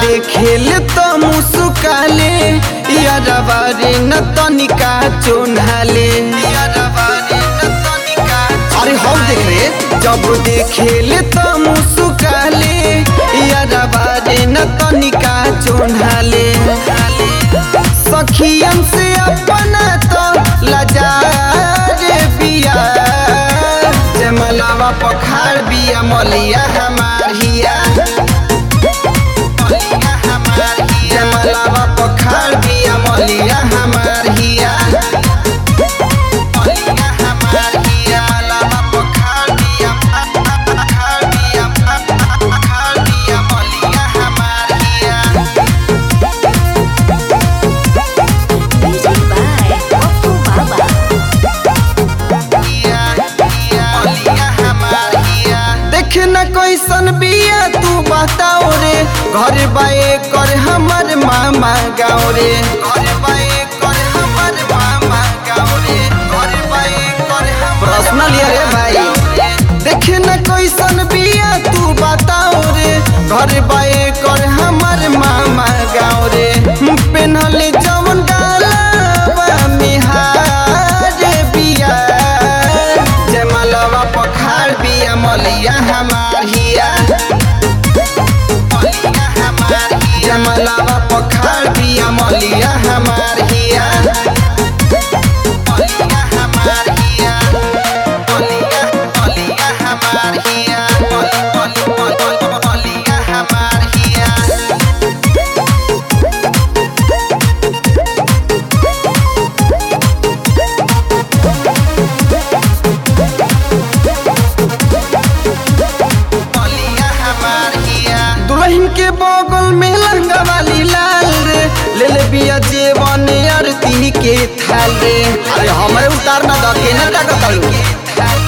देखेले तो मुस्काले यारवा रे न तनिका चोन्हाले अरे हम देख रे जब देखेले तो मुस्काले यारवा रे न तनिका चोन्हाले सखियन से अपना तो लजार बिया जमलावा पखार बिया मलिया हमार हिया जमलावा पखार बिया मलिया हमार हिया मलिया हमार हिया मलावा पखार बिया पखार बिया पखार बिया मलिया हमार हिया Music by Oppo Baba. देख न कैसन बिया तू बताओ रे घर बाए कर हमर मामा गाँव रे घर बाए कर हमर मामा गाँव रे घर बाए कर पर्सनल रे भाई देख न कैसन बिया तू बताओ रे घर बाए कर हमर मामा गाँव रे पेनहले जमन गाला मिहार बिया जमलवा पखार बिया मलिया हमार हिया मलिया हमार हिया जमलवा पखार बिया मलिया हमार हिया मलिया हमार हिया मलिया मलिया हमार हिया मलि मलि मलि मलिया हमार हिया दुल्हन के बगल में लंगा वाली लाल रे ले ले बिया जेवन आरती के थाल रे अरे हमरे उतार ना द के ना का कलू